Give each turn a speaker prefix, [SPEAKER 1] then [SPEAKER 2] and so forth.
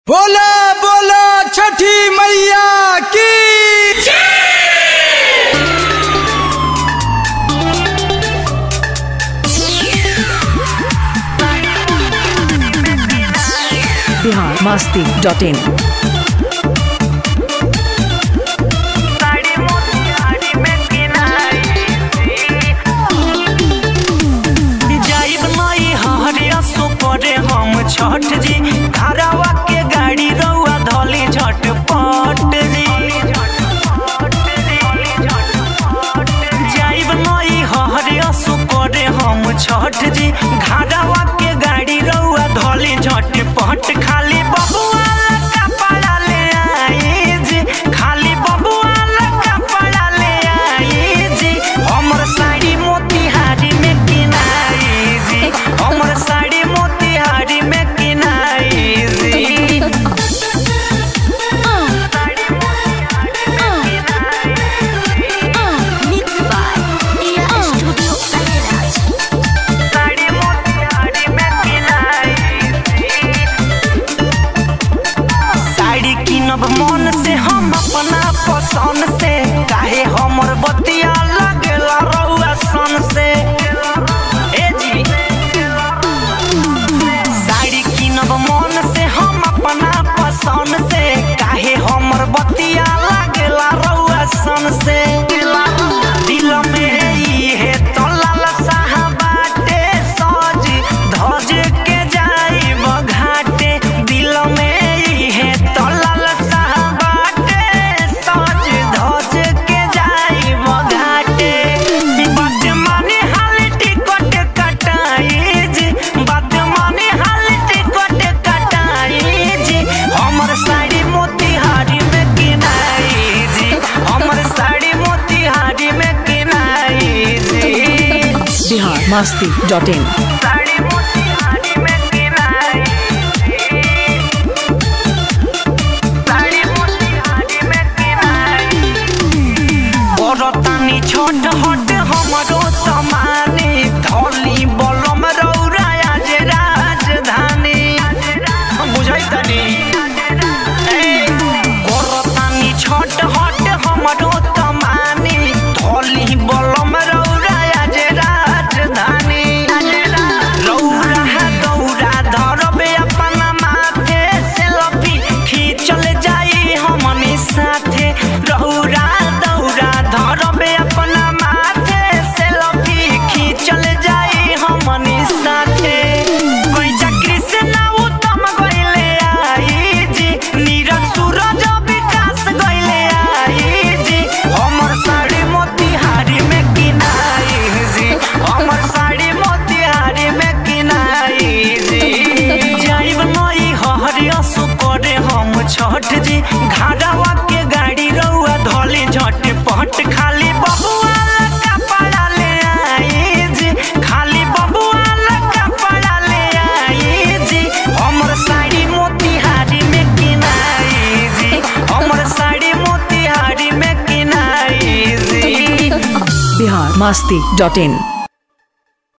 [SPEAKER 1] बोला बोला छठी मैया की
[SPEAKER 2] बिहार मस्ती डॉट इन
[SPEAKER 3] जाइब नई हरिया सुपरे हम छठ जी घरवा के गाड़ी रउआ धली झटपट जी जाइब नई हरिया सुपरे हम छठ जी घरवा के गाड़ी रउआ धली झटपट खाली बबुआ कपड़ा ले आई जी खाली बबुआ कपड़ा ले आई जी हमर साड़ी मोतिहारी में किनाई जी हमर साड़ी मोतिहारी में किनाई जी
[SPEAKER 4] Mixed by Ia Studio Kairaz.
[SPEAKER 3] Sari Motihari में किनाई जी साड़ी किनब मन से हम अपना पसंद से काहे हमर बतिया लगेला रउआ सन से ए जी साड़ी किनब मन से हम अपना पसंद से काहे हमर बतिया लागेला रउआ सन से दिल में इहे तो लालसा बाटे सज धज के जाइब घाटे दिल में इहे तो लालसा बाटे सज धज के जाइब घाटे बात माने हाल टिकट कटाई जी बात माने हाल टिकट कटाई जी हमर साड़ी मोतिहारी में किनाई जी हमर साड़ी मोतिहारी में किनाई जी
[SPEAKER 2] बिहार मस्ती डॉट इन
[SPEAKER 3] साड़ी मोतिहारी में किनाई साड़ी मोतिहारी में किनाई बरतानी छोट हट हमरो तमानी धौली बलम रौराया जे राजधानी बुझाई तनी बरतानी छोट हट हमरो तमानी धौली बलम रौराया जे राजधानी रौरा दौरा धरबे अपना माथे सेल्फी खींचल जाई हमनी साथे रौरा दौरा धरबे अपना माथे सेल्फी खींचल जाई हमनी साथे कैसा कृष्णा उत्तम गइले आई जी नीरज सूरज विकास गइले आई जी हमर साड़ी मोतिहारी में किनाई जी हमर साड़ी मोतिहारी में किनाई जी जाइब नई हरिया सुकरे हम छठ जी घाड़ावा के गाड़ी रउआ धली झटपट खाली बबुआ कपड़ा ले आई जी खाली बबुआ कपड़ा ले आई जी हमर साड़ी मोतिहारी में किनाई जी हमर साड़ी मोतिहारी में किनाई जी
[SPEAKER 2] बिहार मस्ती डॉट इन